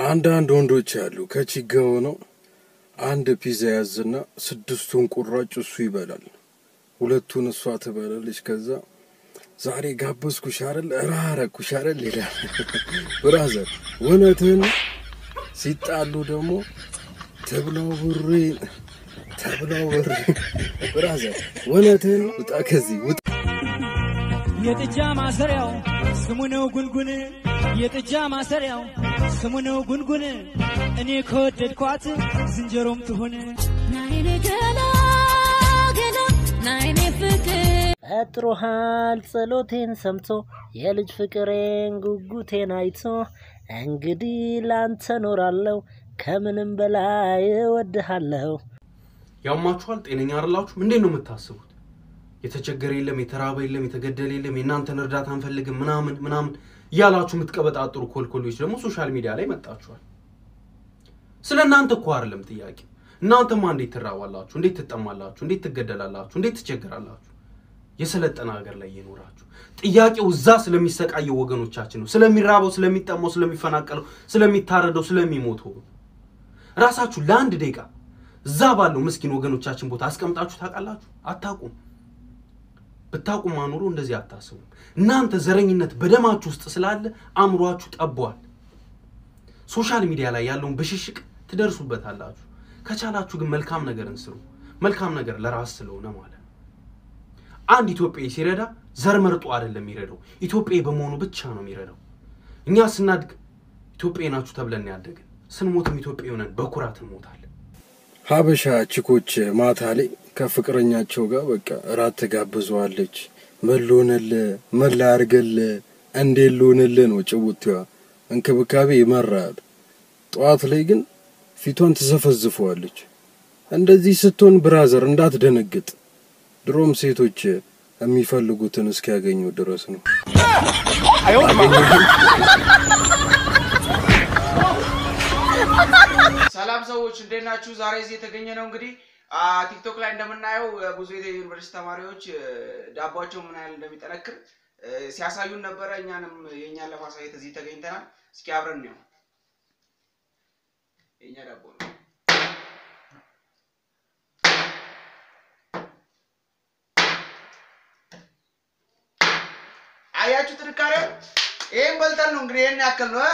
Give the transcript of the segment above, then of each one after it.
አንዳንድ ወንዶች አሉ ከቺጋ ሆነው አንድ ፒዛ ያዝና ስድስቱን ቁራጭ እሱ ይበላል፣ ሁለቱን እሷ ትበላለች። ከዛ ዛሬ ጋበዝኩሽ አይደል እራረኩሽ አይደል ይላል። ብራዘር እውነትህን ነው። ሲጣሉ ደግሞ ተብላው ብሬ ተብላው ብሬ ብራዘር እውነትህን ነው። ውጣ ከዚህ ውጣ። የጥጃ ማሰሪያው ስሙ ነው ጉንጉን፣ የጥጃ ማሰሪያው ስሙ ነው ጉንጉን። እኔ ከወደድኳት ዝንጀሮም ትሁን ናይኔ ገላ ገላ ናይኔ ፍቅር ፈጥሮሃል ጸሎቴን ሰምቶ የልጅ ፍቅሬን ጉጉቴን አይቶ እንግዲህ ላንተ ኖራለሁ ከምንም በላይ እወድሃለሁ። ያማችኋል? ጤነኛ አይደላችሁ? እንዴት ነው የምታስቡት? የተቸገረ የለም፣ የተራበ የለም፣ የተገደለ የለም፣ የእናንተን እርዳታ አንፈልግም ምናምን ምናምን እያላችሁ የምትቀበጣጥሩ ኮልኮሎች ደግሞ ሶሻል ሚዲያ ላይ መጣችኋል። ስለ እናንተ እኮ አይደለም ጥያቄ። እናንተማ እንዴት ትራባላችሁ? እንዴት ትጠማላችሁ? እንዴት ትገደላላችሁ? እንዴት ትቸገራላችሁ? የሰለጠነ ሀገር ላይ እየኖራችሁ ጥያቄው እዛ ስለሚሰቃየው ወገኖቻችን ነው። ስለሚራበው፣ ስለሚጠማው፣ ስለሚፈናቀለው፣ ስለሚታረደው፣ ስለሚሞተው ራሳችሁ ለአንድ ደቂቃ እዛ ባለው ምስኪን ወገኖቻችን ቦታ አስቀምጣችሁ ታውቃላችሁ? አታውቁም። ብታውቁም አኑሮ እንደዚህ አታስቡም። እናንተ ዘረኝነት በደማችሁ ውስጥ ስላለ አእምሯችሁ ጠቧል። ሶሻል ሚዲያ ላይ ያለውን ብሽሽቅ ትደርሱበታላችሁ። ከቻላችሁ ግን መልካም ነገርን ስሩ። መልካም ነገር ለራስ ስለሆነ ማለት ነው። አንድ ኢትዮጵያዊ ሲረዳ ዘር መርጦ አይደለም የሚረዳው፣ ኢትዮጵያዊ በመሆኑ ብቻ ነው የሚረዳው። እኛ ስናድግ ኢትዮጵያዊ ናችሁ ተብለን ያደግን፣ ስንሞትም ኢትዮጵያዊ ሆነን በኩራት እንሞታለን። ሀበሻ ችኮች ማታ ላይ ከፍቅረኛቸው ጋር በቃ እራት ትጋብዘዋለች። ምን ልሆንልህ፣ ምን ላድርግልህ፣ እንዴት ልሆንልህ ነው ጭውቴዋ። እንክብካቤ ይመራል። ጠዋት ላይ ግን ፊቷን ትዘፈዝፈዋለች። እንደዚህ ስትሆን ብራዘር እንዳትደነግጥ። ድሮም ሴቶች የሚፈልጉትን እስኪያገኙ ድረስ ነው። ሰላም ሰዎች እንዴት ናችሁ? ዛሬ እዚህ የተገኘ ነው እንግዲህ አ፣ ቲክቶክ ላይ እንደምናየው አ፣ ብዙ የዩኒቨርሲቲ ተማሪዎች አ፣ ዳቧቸው ምን ያህል እንደሚጠነክር አ፣ ሲያሳዩን ነበረ። እኛንም የእኛን ለማሳየት እዚህ ተገኝተናል። እስኪ አብረን ነው የእኛ ዳቦ ነው። አያችሁ ጥንካሬው? ይህም በልተን ነው እንግዲህ ይህን ያክል ነው እ?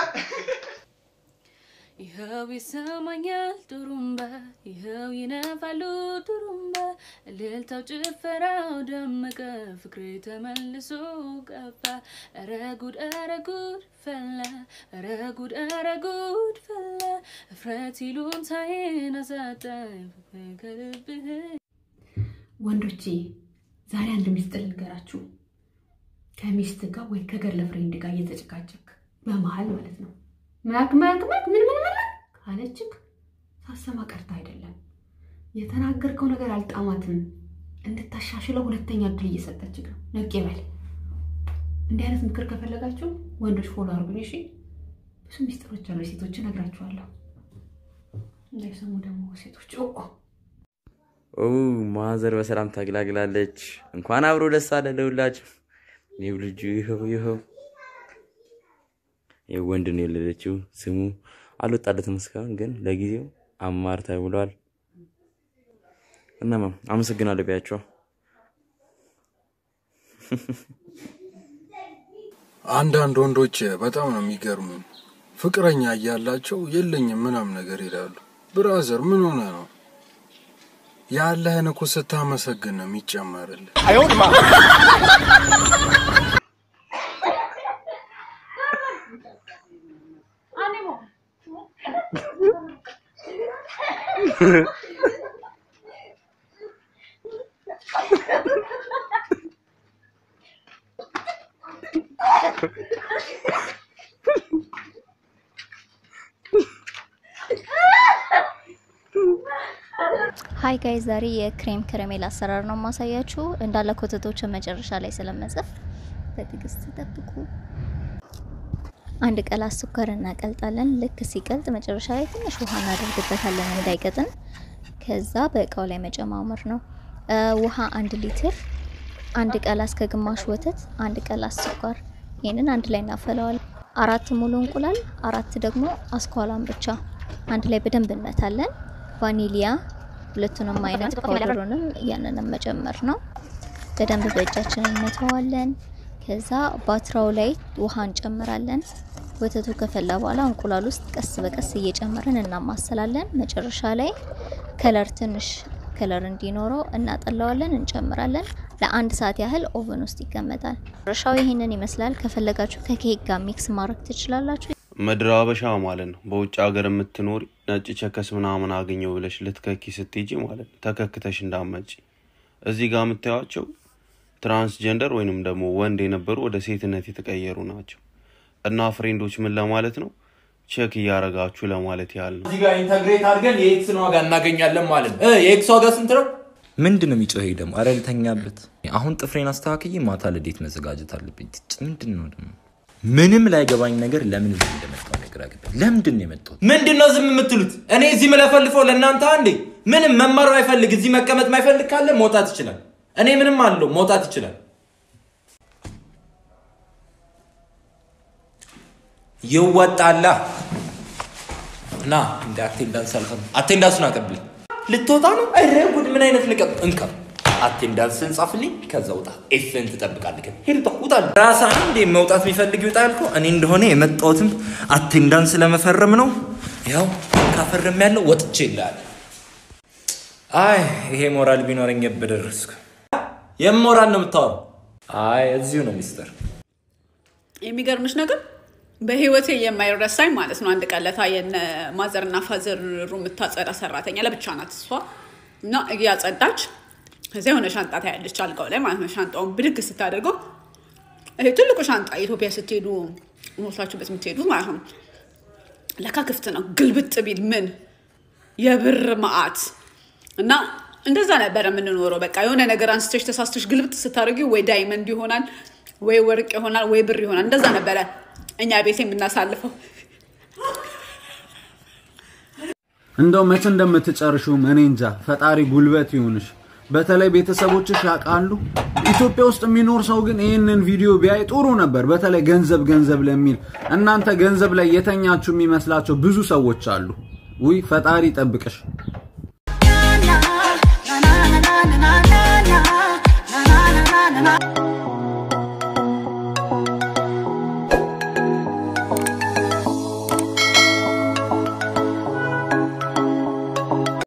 ይኸው ይሰማኛል ጡሩምባ ይኸው ይነፋሉ ጡሩምባ እልልታው ጭፈራው ደመቀ ፍቅሬ ተመልሶ ገባ ኧረ ጉድ ኧረ ጉድ ፈላ ኧረ ጉድ ኧረ ጉድ ፈላ እፍረት ይሉኝታዬን አሳጣኝ ፍቅሬ ከልብህ ወንዶቼ ዛሬ አንድ ሚስጥር ልንገራችሁ። ከሚስት ጋር ወይ ከገርል ፍሬንድ ጋር እየተጨቃጨቅ በመሀል ማለት ነው መክ መክ መክ ምን ምን ምን ካለችክ ሳሰማ ቀርታ አይደለም የተናገርከው ነገር አልጣማትም፣ እንድታሻሽለው ሁለተኛ እድል እየሰጠችክ ነው። ነቄ በል። እንዲህ አይነት ምክር ከፈለጋችሁ ወንዶች ፎሎ አድርጉኝ። እሺ፣ ብዙ ሚስጥሮች አሉ፣ ሴቶች እነግራችኋለሁ። እንዳይሰሙ ደግሞ ሴቶች ኦ ኦ ማዘር በሰላም ታግላግላለች። እንኳን አብሮ ደስ አለ ለሁላችሁ። ይኸው ልጁ ይኸው ይኸው ይኸው ወንድ ነው የወለደችው። ስሙ አልወጣለትም እስካሁን ግን ለጊዜው አማር ተብሏል። እናማ አመሰግናለሁ ቢያቸው አንዳንድ ወንዶች በጣም ነው የሚገርሙኝ። ፍቅረኛ እያላቸው የለኝም ምናም ነገር ይላሉ። ብራዘር ምን ሆነ ነው? ያለህን እኮ ስታመሰግን ነው የሚጨመርልህ። ሀይ ጋይ ዛሬ የክሬም ከረሜላ አሰራር ነው ማሳያችሁ። እንዳለ ኮተቶችን መጨረሻ ላይ ስለመጽፍ በትዕግስት ጠብቁ። አንድ ቀላ ስኳር እናቀልጣለን። ልክ ሲቀልጥ መጨረሻ ላይ ትንሽ ውሃ እናደርግበታለን እንዳይቀጥን። ከዛ በእቃው ላይ መጨማመር ነው። እ ውሃ አንድ ሊትር፣ አንድ ቀላስ ከግማሽ ወተት፣ አንድ ቀላስ ስኳር። ይህንን አንድ ላይ እናፈለዋለን። አራት ሙሉ እንቁላል፣ አራት ደግሞ አስኳላን ብቻ አንድ ላይ በደንብ እንመታለን። ቫኒሊያ ሁለቱንም አይነት ፓውደሩንም ያንንም መጨመር ነው። በደንብ በእጃችን እንመተዋለን። ከዛ ባትራው ላይ ውሃ እንጨምራለን። ወተቱ ከፈላ በኋላ እንቁላል ውስጥ ቀስ በቀስ እየጨመርን እናማሰላለን። መጨረሻ ላይ ከለር ትንሽ ከለር እንዲኖረው እናጠላዋለን፣ እንጨምራለን። ለአንድ ሰዓት ያህል ኦቨን ውስጥ ይቀመጣል። መጨረሻው ይህንን ይመስላል። ከፈለጋችሁ ከኬክ ጋር ሚክስ ማድረግ ትችላላችሁ። ምድረ አበሻ ማለት ነው። በውጭ ሀገር የምትኖሪ ነጭ ቸከስ ምናምን አገኘው ብለሽ ልትከኪ ስትሄጂ ማለት ነው ተከክተሽ እንዳመጪ። እዚህ ጋር የምታዩቸው ትራንስጀንደር ወይንም ደግሞ ወንድ የነበሩ ወደ ሴትነት የተቀየሩ ናቸው። እና ፍሬንዶች ምን ለማለት ነው ቼክ እያረጋችሁ ለማለት ያህል ነው። እዚህ ጋር ኢንተግሬት አድርገን የኤክስን ዋጋ እናገኛለን ማለት ነው። እ የኤክስ ዋጋ ስንት ነው? ምንድን ነው የሚጮኸኝ ደግሞ? አረ ልተኛበት። አሁን ጥፍሬን አስተካክዬ ማታ ልዴት መዘጋጀት አለብኝ። ትጭ ምንድን ነው ደግሞ ምንም ላይገባኝ ነገር ለምን እዚህ እንደመጣሁ ነገር አገባኝ። ለምንድን ነው የመጣሁት? ምንድን ነው ዝም የምትሉት? እኔ እዚህ ምለፈልፈው ለእናንተ አንዴ ምንም መማር ማይፈልግ እዚህ መቀመጥ ማይፈልግ ካለ መውጣት ይችላል። እኔ ምንም አለው መውጣት ይችላል። ይወጣላ እና እንደ አቴንዳንስ አልፈም አቴንዳንሱን አቀብል ልትወጣ ነው? ኧረ ጉድ! ምን አይነት ልቀብ እንካ አቴንዳንስን ጻፍልኝ፣ ከዛ ውጣ። ኤፍን ትጠብቃለህ። ግን ሄድ ውጣ፣ ውጣ። ራስህ አንዴ መውጣት የሚፈልግ ይውጣ ያልከው እኔ እንደሆነ የመጣሁትም አቴንዳንስ ለመፈረም ነው። ያው ካፈረም ያለው ወጥቼ ይላል። አይ ይሄ ሞራል ቢኖረኝ በደረስኩ። የሞራል ነው የምታወራው? አይ እዚሁ ነው ሚስጥር። የሚገርምሽ ነገር በህይወቴ የማይረሳኝ ማለት ነው። አንድ ቀን ለታ የነ ማዘርና ፋዘር ሩም የምታጸዳ ሰራተኛ ለብቻ ናት እሷ እና እያጸዳች ከዚያ የሆነ ሻንጣ ታያለች አልጋው ላይ ማለት ነው። ሻንጣውን ብድግ ስታደርገው ይሄ ትልቁ ሻንጣ ኢትዮጵያ ስትሄዱ ሞታችሁበት የምትሄዱት ማለት ነው። ለካ ክፍት ነው። ግልብጥ ቢል ምን የብር መዓት እና እንደዛ ነበረ የምንኖረው። በቃ የሆነ ነገር አንስተሽ ተሳስተሽ ግልብጥ ስታደርጊው ወይ ዳይመንድ ይሆናል ወይ ወርቅ ይሆናል ወይ ብር ይሆናል። እንደዛ ነበረ እኛ ቤት የምናሳልፈው። እንደው መቼ እንደምትጨርሹም እኔ እንጃ። ፈጣሪ ጉልበት ይሁንሽ። በተለይ ቤተሰቦችሽ ያውቃሉ። ኢትዮጵያ ውስጥ የሚኖር ሰው ግን ይህንን ቪዲዮ ቢያይ ጥሩ ነበር። በተለይ ገንዘብ ገንዘብ ለሚል እናንተ ገንዘብ ላይ የተኛችሁ የሚመስላቸው ብዙ ሰዎች አሉ። ውይ ፈጣሪ ይጠብቅሽ።